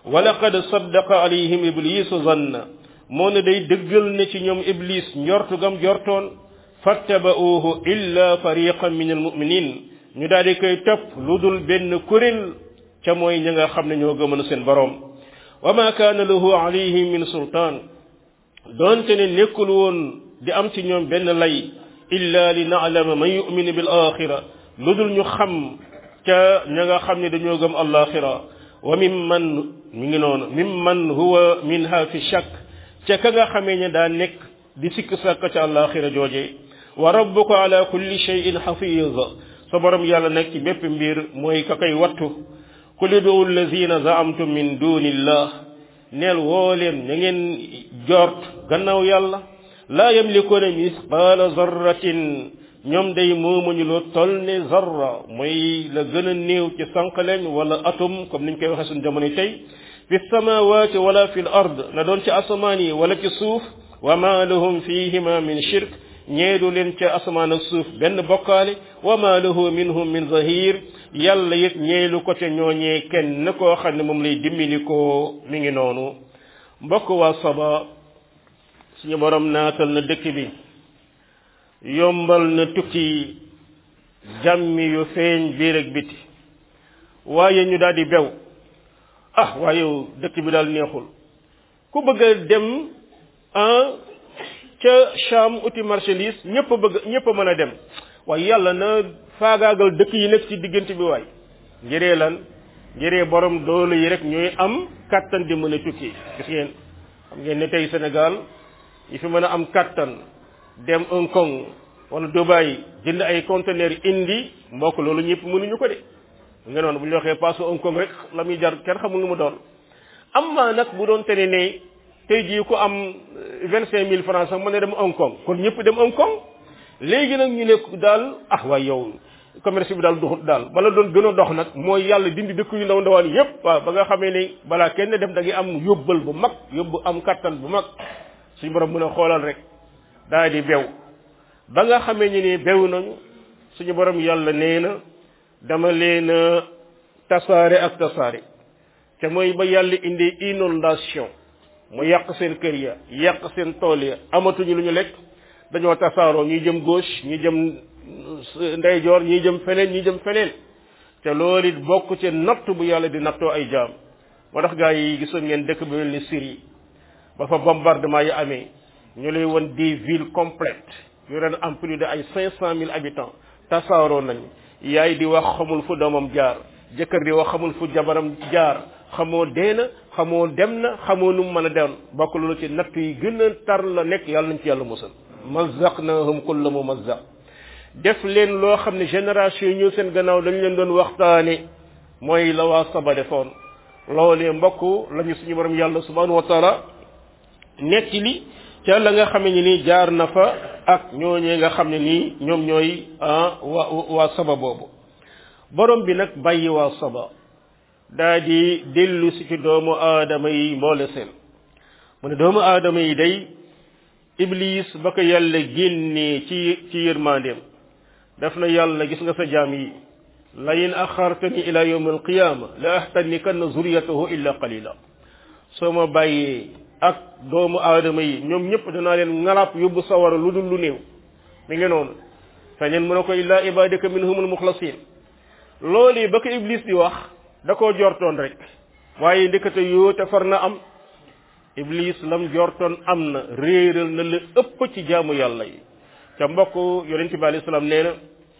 wa laqad saddaqa alayhim iblisu zanna moo ne day dëggal ne ci ñoom iblis njortu gam jortoon fattaba'uuhu illa fariqan min almuminin ñu daal di koy topp lu dul benn kuréel ca mooy ña nga xam ne ñoo gëmën seen boroom wa ma kaana lahu alayhim min sultaan doonte ne nekkul woon di am ci ñoom benn lay illa li na'lama man yu'minu bil axira lu dul ñu xam ca ña nga xam ne dañoo gëm alaxira wa mimman mi ngi noonu mimman huwa minha fi shakk ca ka nga xamee ne daa nekk di sikk sàkk ca alaxira jooje wa rabbuka ala kulli shay'in hafiz sa borom yàlla nekk ci bépp mbir mooy ka koy wattu qul idu allazina zaamtum min dunillah neel woo leen na ngeen jort gannaaw yàlla laa yamlikuuna misqaala zarratin ñoom day moomuñu lu toll ne zarra mooy la gën a néew ci sànqaleñ wala atum comme niñ koy waxee suñu jamono tey fi samawati wala fi l ard na doon ci asamaan yi wala ci suuf wa ma lahum fihima min shirk ñeedu leen ca asamaan ak suuf benn bokkaale wa ma lahu minhum min zahir yàlla it ñeelu ko ca ñooñee kenn koo xam ne moom lay dimbali ko mi ngi noonu mbokk waa saba suñu borom naatal na dëkk bi yombal na tukki jàmmi yu feeñ biir ak biti waaye ñu daal di bew ah waaye yow dëkk bi daal neexul ku bëgg a dem ah ca Cham uti marchandise ñëpp a bëgg ñëpp a mën a dem waaye yàlla na faagaagal dëkk yi nekk ci diggante bi waay njëree lan njëree borom doole yi rek ñooy am kattan di mën a tukki gis ngeen xam ngeen ne tey Sénégal yi fi mën a am kattan dem Hong Kong wala Dubai jënd ay conteneur indi mbokk loolu ñëpp mënuñu ko de nga noonu bu ñu waxee passe Hong Kong rek la muy jar kenn xamul lu mu doon am maa nag bu doon tene ne tey jii ku am vingt cinq mille francs sax mën a dem Hong Kong kon ñëpp dem Hong Kong léegi nag ñu ne daal ah waaye yow commerce bi daal doxut daal bala doon gën a dox nag mooy yàlla dindi dëkk yu ndaw ndawaan yépp waaw ba nga xamee ne balaa kenn dem da ngay am yóbbal bu mag yóbbu am kattan bu mag suñu borom mën a xoolal rek daal di bew ba nga xamee ñu ne bew nañu suñu borom yàlla nee na dama leen a tasaare ak tasaare te mooy ba yàlla indi inondation mu yàq seen kër ya yàq seen tool ya amatuñu lu ñu lekk dañoo tasaaroo ñuy jëm gauche ñuy jëm ndeyjoor ñuy jëm feneen ñuy jëm feneen te loolu it bokk ci natt bu yàlla di nattoo ay jaam moo tax gaa yi gisoon ngeen dëkk bi mel ni Syrie ba fa bombardement yi amee ñu lay won des villes complètes yu ren am plus de ay cinq cent mille habitants tasaaroo nañ yaay di wax xamul fu doomam jaar jëkkër di wax xamul fu jabaram jaar xamoo dee na xamoo dem na xamoo nu mu mën a dem bokk loolu ci natt yi gën a tar la nekk yàlla nañ ci yàlla musal mazzaqnahum kulla mumazzaq def leen loo xam ne génération yi ñëw seen gannaaw dañ leen doon waxtaane mooy la waa saba defoon loolee mbokk lañu suñu borom yàlla subhanahu wa taala nekk li ca la nga xam ne nii jaar na fa ak ñooñee nga xam ne nii ñoom ñooy waa waa saba boobu borom bi nag bàyyi waa saba daa di dellu si ci doomu aadama yi mboole seen mu ne doomu aadama yi day iblis ba ko yàlla génnee ci ci yërmandeem daf na yàlla gis nga sa jaam yi la in axartani ila yawm alqiyama la ahtanikanna zuriyatahu illa qalila soo ma bàyyee ak doomu aadama yi ñoom ñëpp danaa leen ngalap yóbbu sawara lu dul lu néew mi ngi noonu feneen mu ne ko illa ibadika minhumul muxlasin loolu ba ko iblis di wax da koo jortoon rek waaye ndekete yoo te far na am iblis lam jortoon am na réeral na la ëpp ci jaamu yàlla yi ca mbokk yonente bi alayhi salaam nee na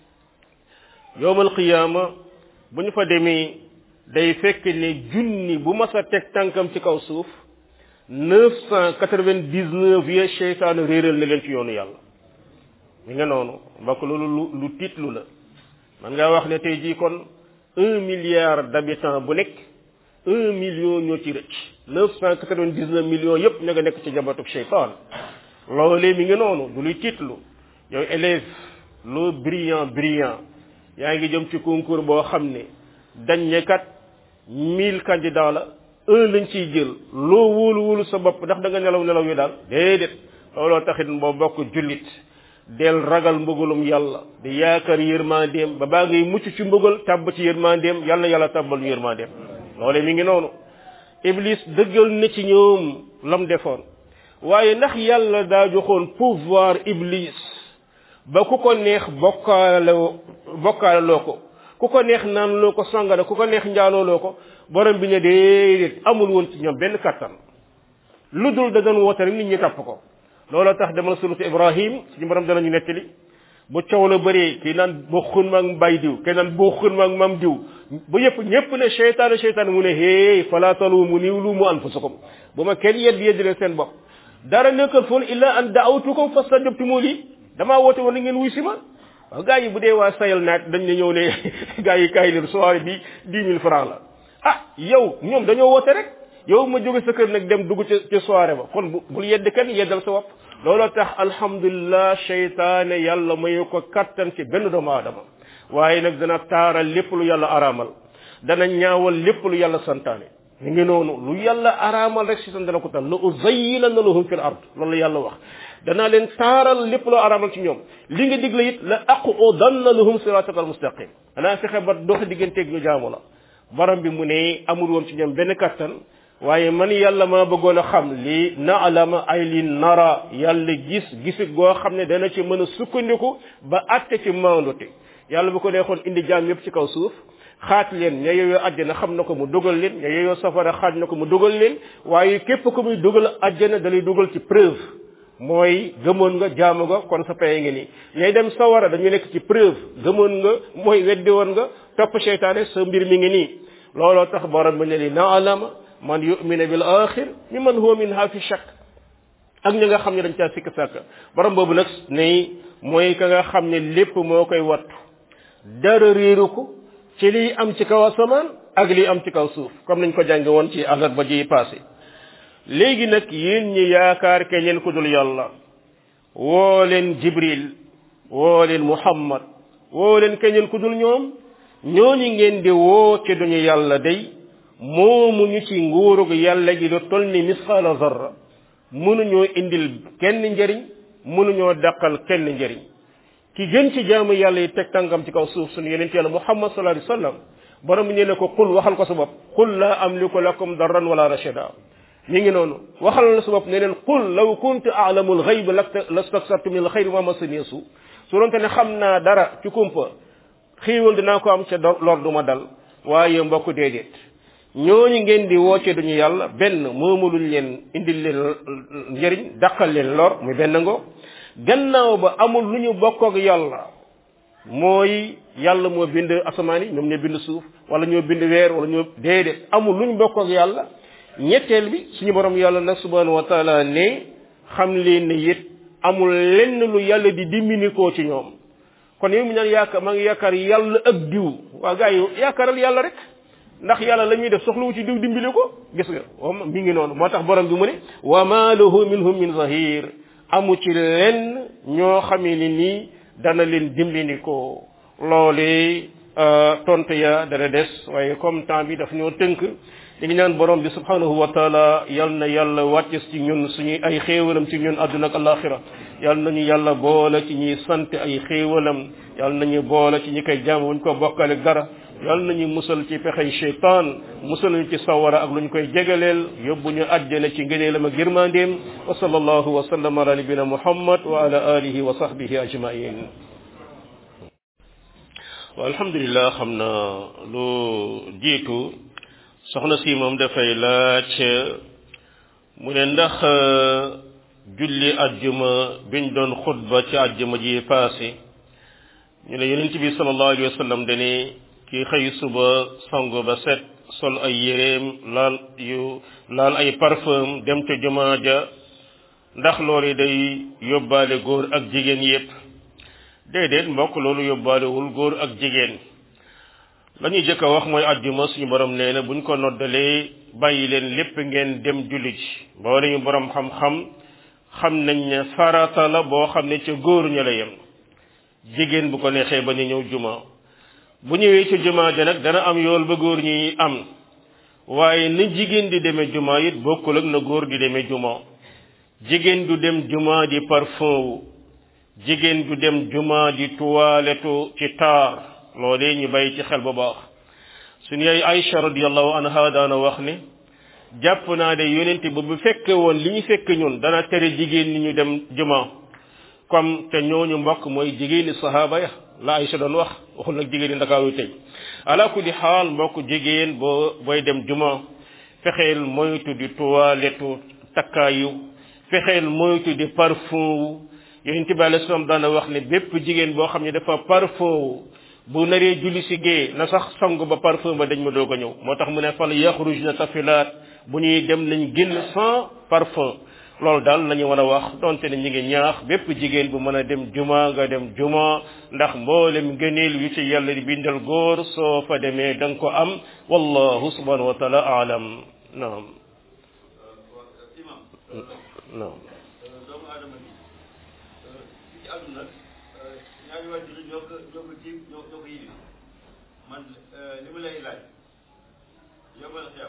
yowmal qiyaama bu ñu fa demee day fekk ne junni bu mas a teg tànkam ci kaw suuf neuf cent quatre-vingt-dix-neuf ya seytaane réeral na leen ci yoonu yàlla mi nga noonu mbokk loolu lu lu tiitlu la man ngaa wax ne tey jii kon un milliard d'habitants bu nekk un million ñoo ci rëcc neuf cent quatre-vingt-dix-neuf millions yépp ña nga nekk ci jabatug seytaan loolee mi ngi noonu du luy tiitlu yow élève loo brillant brillant yaa ngi jëm ci concours boo xam ne dañ ne kat mille candidats la un lañ ciy jël loo wóolu wóolu sa bopp ndax da nga nelaw nelaw yi daal déedéet looloo taxit boo bokk jullit del ragal mbëggalum yàlla di yaakaar yërmandeem ba baa ngay mucc ci mbëggal tàbb ci yërmandeem yàlla yàlla tàbbal ñu yërmandeem loole mi ngi noonu iblis dëggal na ci ñoom lam defoon waaye ndax yàlla daa joxoon pouvoir iblis ba ku ko neex bokkaale bokkaale loo ko ku ko neex naan loo ko sangara ku ko neex njaaloo loo ko borom bi ne déedéet amul woon ci ñoom benn kattan lu dul da doon woote rek nit ñi topp ko looloo tax demal suratu ibrahim suñu borom danañu nettali bu coow la bëree kii naan bokkun ma ak mbay diw kii naan bokkun ma ak mam diw bu yëpp ñëpp ne seytaane seytaane mu ne hey fala talumu ni lumu anfusakum bu ma kenn yedd yedd leen seen bopp dara nekkal foon illa an daawtukum fastajabtumu li damaa woote woon na ngeen wuy si ma waaw gars yi bu dee waa sayal naat dañ ne ñëw ne gars yi kaay leen soirée bi dix mille francs la ah yow ñoom dañoo woote rek yow ma jóge sa kër nag dem dugg ca ca soirée ba kon bul yedd kenn yeddal sa bopp looloo tax alhamdulilah seytaane yàlla mayu ko kattan ci benn doomu aadama waaye nag dana taaral lépp lu yàlla araamal dana ñaawal lépp lu yàlla santaane ñu ngi noonu lu yàlla araamal rek si tan dana ko tal la uzayyinanna lahum fil ard loolu yàlla wax danaa leen taaral lépp loo araamal ci ñoom li nga digle it la aqudanna lahum siraataka al mustaqim danaa fexe ba dox digganteeg ñu jaamu la borom bi mu ne amul woon ci ñoom benn kattan waaye man yàlla maa bëggoon a xam li naalama ay li nara yàlla gis gisit goo xam ne dana ci mën a sukkandiku ba atte ci maandute yàlla bu ko neexoon indi jaam yépp ci kaw suuf xaat leen ña yeyoo àjjana xam na ko mu dugal leen ña yeyoo safara xaaj na ko mu dugal leen waaye képp ku muy dugal àjjana da lay dugal ci preuve mooy gëmoon nga jaamu nga kon sa paye ngi nii ñay dem sawara dañu nekk ci preuve gëmoon nga mooy weddi woon nga topp seytaane sa mbir mi ngi nii looloo tax borom bi ne li naalama man yumina bil axir mi man huwa minha fi shakk ak ñi nga xam ne dañ caa sikk sàkk borom boobu nag ne mooy ka nga xam ne lépp moo koy wattu dara réeru ko ci liy am ci kaw asamaan ak liy am ci kaw suuf comme nañ ko jànge woon ci àllarba ji passé léegi nag yéen ñi yaakaar keneen ku dul yàlla woo leen jibril woo leen muhammad woo leen keneen ku dul ñoom ñooñu ngeen di woo ci duñu yàlla day moomu ñu ci nguurug yàlla gi lu toll ni misqaala zarra mënuñoo indil kenn njëriñ mënuñoo dàqal kenn njëriñ ki gën ci jaamu yàlla yi teg tàngam ci kaw suuf suñu yeneen yàlla muhammad sallallahu alayhi wasallam borom bi nee na ko qul waxal ko sa bopp qul la amliku lakum darran wala rashada mi ngi noonu waxal la sa bopp ne leen qul law kuntu a'lamu al-ghayb lastaksartu min al-khayri wa massani su su doonte ne xam naa dara ci kumpa xiiwal dinaa ko am ca lor du ma dal waaye mbokk déedéet ñooñu ngeen di wooce duñu yàlla benn moomuluñ leen indil leen njëriñ dàqal leen lor muy benn ngo gannaaw ba amul lu ñu bokk ak yàlla mooy yàlla moo bind asamaan yi ñoom ñoo bind suuf wala ñoo bind weer wala ñoo déedéet amul lu ñu bokk ak yàlla ñetteel bi suñu borom yàlla nag subhanahu wa taala ne xam leen ne it amul lenn lu yàlla di dimbini koo ci ñoom kon yow mi naan yaakaar maa ngi yaakaar yàlla ak diw waa gars yi yaakaaral yàlla rek ndax yàlla la ñuy def soxlawu ci diw dimbali ko gis nga wam mi ngi noonu moo tax borom bi mu ne wa ma lahu minhum min zahir amu ci lenn ñoo xamee ni nii dana leen dimbali ko loolee tontu ya dana des waaye comme temps bi daf ñoo tënk ñu ngi ñaan borom bi subhanahu wa taala yal na yàlla wàcce ci ñun suñuy ay xéewalam ci ñun àdduna ak alaxira yal nañu yàlla boole ci ñuy sant ay xéewalam yal nañu boole ci ñi koy jàmm wuñ ko bokkale dara yal nañu musal ci pexey cheytaan musal ñu ci sawara ak lu ñu koy jegaleel yóbbu ñu àjjana ci ngëneelam ak yërmandeem wa sallallahu wa sallam ala nabina muhammad wa ala alihi wa sahbihi ajmain wa alhamdulillah xam na lu jiitu soxna si moom dafay laaj mu ne ndax julli ajjuma biñ doon xutba ci ajjuma ji passé ñu ne yonent bi sallallahu alayhi wa sallam dane ki xëy suba sango ba set sol ay yéreem laal yu laal ay parfum dem ca jumaa ja ndax loolu day yóbbaale góor ak jigéen yépp déedéet mbokk loolu yóbbaalewul góor ak jigéen la ñuy jëkk a wax mooy àjjuma suñu borom nee na buñ ko noddalee bàyyi leen lépp ngeen dem julli ji boole ñu borom xam-xam xam nañ ne farata la boo xam ne ca góor ña la yem jigéen bu ko neexee ba ñu ñëw juma bu ñëwee ci juma ja nag dana am yool ba góor ñi am waaye ni jigéen di demee juma it bokkul ak na góor di demee juma jigéen du dem juma di parfum wu jigéen du dem juma di tuwaletu ci taar loolee ñu bàyyi ci xel bu baax suñu yaay Aïcha radiyallahu anha daana wax ne jàpp naa de yonente ba bu fekke woon li ñu fekk ñun dana tere jigéen ñi ñu dem juma comme te ñooñu mbokk mooy jigéeni sahaaba ya la Aïcha doon wax waxul nag jigéeni ndakaaru tey ala kulli xaal mbokk jigéen boo booy dem juma fexeel moytu di toilette takkaayu fexeel moytu di parfum wu yonent bi alayhi salaam daana wax ne bépp jigéen boo xam ne dafa parfum wu bu naree julli si gée na sax sangu ba parfum ba dañ ma doog a ñëw moo tax mu ne fal yaxruj na tafilaat bu ñuy dem nañ génn sans parfum loolu daal la ñu war a wax donte ne ñi ngi ñaax bépp jigéen bu mën a dem juma nga dem juma ndax mboolem ngëneel yu ci yàlla di bindal góor soo fa demee da nga ko am wallahu subhanahu wa taala aalam naam naam doomu aadama bi ci àdduna ñaari waajur ñoo ko ñoo ko jiib ñoo ñoo ko yilif man li ma lay laaj yombal xiyam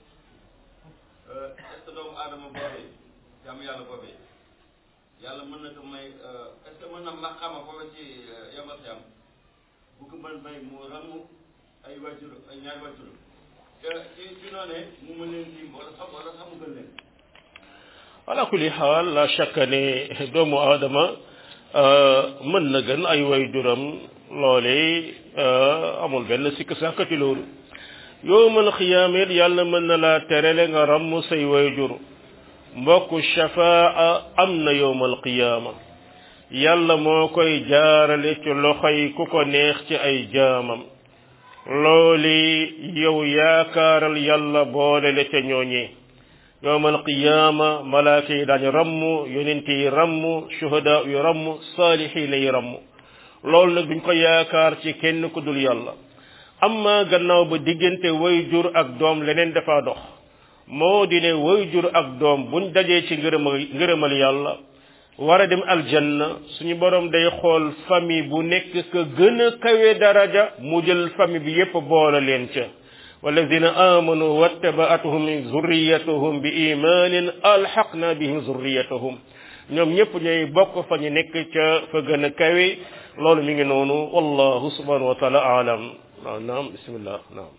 est-ce que doomu aadama boobee jàmm yàlla boobee yàlla mën na ko may est-ce que mën na maqaama foofu ci yombal xiyam bu ko mën may mu ramm ay waajur ay ñaari waajur te ci ci noonee mu mën leen dim wala sax wala sax mu gën leen ala kulli xaal la chaque ne doomu aadama mën na gën ay way duram loole amul benn sikk sàkkati loolu yowmal xiyaamit yàlla mën na laa terele nga ramm say way jur mbokku shafaa am na yowmal qiyaama yàlla moo koy jaarale ci loxoy ku ko neex ci ay jaamam looli yow yaakaaral yàlla boole la ca ñooñee yowmal qiyaama malaaka yi daañu ramm yonent yi ramm shuhada yu ramm saalihiina yi ramm loolu nag duñ ko yaakaar ci kenn ku dul yàlla amma gannaaw ba diggante way jur ak doom leneen dafa dox moo di ne way jur ak doom buñ dajee ci ngërëmal ngërëmal yàlla war a dem aljanna suñu borom day xool famille bu nekk ka gën a kawe daraja mu jël famille bi yépp boole leen ca والذين آمنوا واتبعتهم ذريتهم بإيمان ألحقنا بهم ذريتهم ñoom ñëpp ñooy bokk fa ñu nekk ca fa gën a kawe loolu mi ngi noonu wallahu subhanahu wa taala alam waaw naam bismillah naam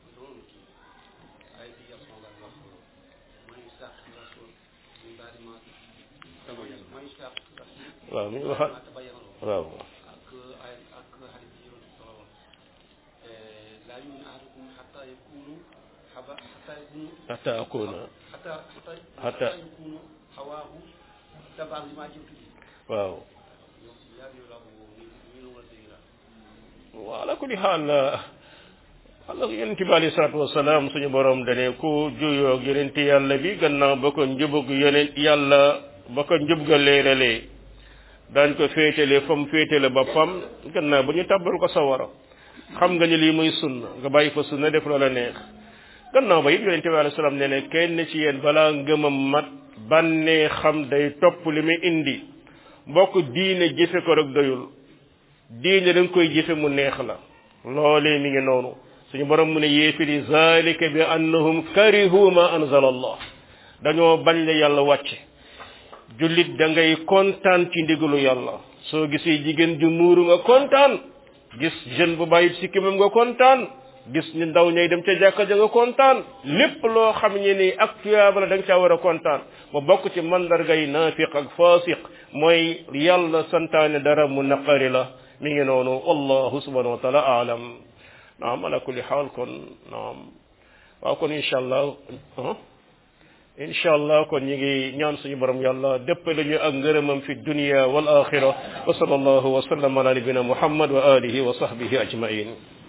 waaw mi ngi waxaat waaw حتى أكون حتى حتى حتى يكون هواه تبعا لما جئت به waaw waaw ala kulli xaal Allah yonent bi alayhi salaatu wasalaam suñu borom dane ku juyoog yonent yàlla bi gannaaw ba ko njubug yonent yàlla ba ko njub ga leeralee daañ ko féetale fa mu féetale boppam gannaaw ba ñu tàbbal ko sawara xam nga ni lii muy sunna nga bàyyi fa sunna def loola neex gannaaw ba it yonente bi alayhi salaam nee ne kenn ci yéen balaa ngëmam mat bànnee xam day topp li muy indi mbokk diine jëfe ko rek doyul diine da nga koy jëfe mu neex la loolee mi ngi noonu suñu borom mu ne yéefiri zalika bi annahum karihu ma anzala allah dañoo bañ la yàlla wàcce jullit da ngay kontaan ci ndigalu yàlla soo gisee jigéen ju muuru nga kontaan gis jeune bu bàyyi sikkimam nga kontaan gis ni ndaw ñay dem ca jàkka ja nga kontaan lépp loo xam ne ni ak tuyaaba la da nga caa war a kontaan ba bokk ci mandargay naafiq ak faasiq mooy yàlla santaane dara mu naqari la mi ngi noonu wallahu subhanahu wa taala aalam naam ala kulli xaal kon naam waaw kon incha allah incha allah kon ñi ngi ñaan suñu borom yàlla dëppale ñu ak ngërëmam fi dunia wal axira wa sallallahu wa sallam ala nabina muhammad wa alihi wa sahbihi ajmain